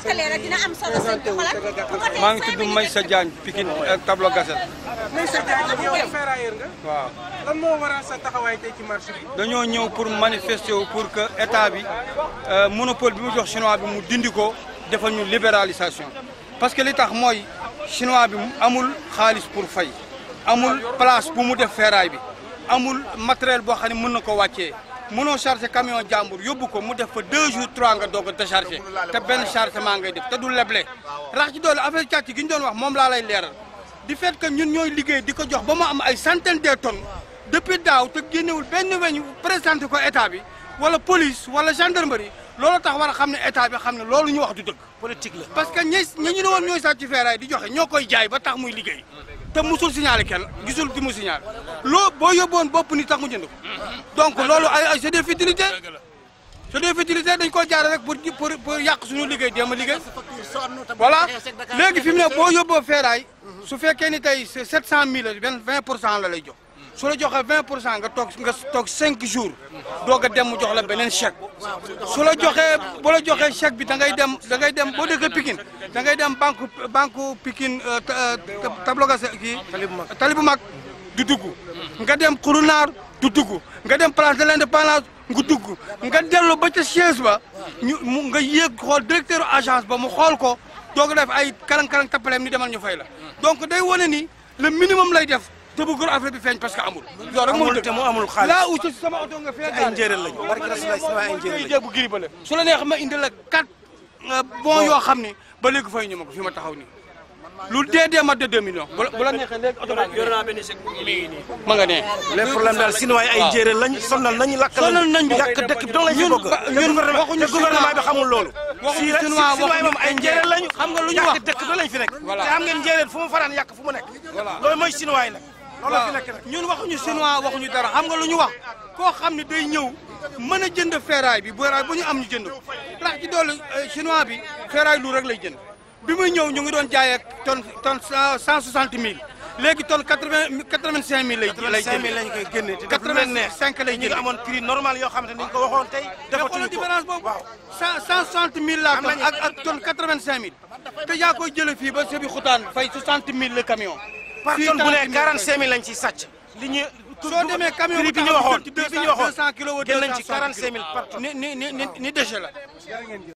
gàttalee rek dina am solo sëñ bi xoolal bu ko maa ngi tudd Maysa Diagne Pikine ak tableau Gassel Maysa Diagne yow ferrailleur nga waaw lan moo waral sa taxawaay tey ci marché bi dañoo ñëw pour manifester wu pour que état bi euh, monopole bi mu jox chinois bi mu dindi ko defal ñu libéralisation parce que li tax mooy chinois bi amul xaalis pour fay amul place bu mu def ferraille bi amul matériel boo xam ne mën na ko wàccee mënoo chargé camion jàmbur yóbbu ko mu def fa deux jours trois nga doog a déchargé te benn chargement ngay def te du leble rax ci doole affaire càcc gi ñu doon wax moom laa lay leeral di fait que ñun ñooy liggéey di ko jox ba mu am ay centaine de tonnes depuis daaw te génnewul benn weñ présenté ko état bi wala police wala gendarmerie loolu tax war a xam ne état bi xam ne loolu ñu wax du dëgg politique la parce que ñi ñi ñu ne woon ñooy sàcc ci feeraay di joxe ñoo koy jaay ba tax muy liggéey te musul signalé kenn gisul ki mu signalé loo boo yóbboon bopp ni tax mu jënd ko donc loolu ay ay c'est des futilités c'est des futilités dañ ko jaare rek pour pour pour yàq suñu liggéey déema liggéey voilà léegi fi mu ne boo yóbboo feeraay su fekkee ni tey c'est sept cent mille vingt vingt pour cent la lay jox su la joxee vingt pour cent nga toog nga toog cinq jours doog a dem mu jox la beneen chèque su la joxee bu la joxee chèque bi da ngay dem da ngay dem boo dëkkee Pikine da ngay dem banque banque Pikine tableau Gassel kii tali bu mag du dugg nga dem Xurunaar du dugg nga dem place de l'indépendance nga dugg nga dellu ba ca siège ba ñu mu nga yéeg xool directeur agence ba mu xool ko doog a def ay karang-karang tappaleem ni demal ñu fay la donc day wane ni le minimum lay def te bu gën affaire bi feeñ parce que amul. loolu rek amul te mu amul xaalis laa aussi sama oto nga fee. ay njéeréer lañu barke Rasulullah sama ay njéeréer lañu. jéegu giri ba la su la neex ma indi la quatre bon yoo xam ni ba léegi fay ñu ma ko fi ma taxaw nii lu dee dee mat de 2 millions bu la bu la neexee léegi oto baa ngi yor naa benn chèque mi ngi nii. ma nga nee. les problèmes daal sinon ay njéeréer lañ sonal nañu lakk lañu sonal nañu yàq dëkk bi dong lañ fi ñun bëgg ba- te ñun gouvernement waxuñu te gouvernement bi xamul loolu waxuñu si chinois si waxuñu moom ay njéeréer lañu xam nga lu ñu yàq wax dëkk bi lañ fi nekk Voilà. te xam ngeen njéeréer fu mu faraan yàq fu mu nekk Voilà. loolu mooy chinois yi nag loolu la fi nekk nag ñun waxuñu chinois waxuñu dara xam nga lu ñu wax koo xam ne day ñëw mën a jënd ferraille bi ferraille bu ñu am ñu jënd ko rax ci doole chinois bi ferraille lu rek lay jënd bi muy ñëw ñu ngi doon jaayee ak tonne tonne cent soixante mille léegi tonne quatre vingt quatre vingt cinq mille lay lay 85 000 jënd lañ koy génne te def lu leen neex 85 lay ñu ngi jënd. amoon prix normal yoo xamante ni ñu ko waxoon tey mais defatuñu xoolal ko différence boobu waaw cent cent soixante mille la Am tonne nañu- ak ak tonne quatre vingt cinq mille te yaa koy jëlee fii ba Sébi Xutaan fay soixante mille le camion par Fii tonne bu 30 ne 000 45 000 lañ ciy sàcc li ñu soo demee camion prix bu bi ñu taxaw waxoon ci prix bi 200 ñu waxoon 200 kilos wala jël nañ ci 260 45 000 par tonne ni ni ni ni ni déchet la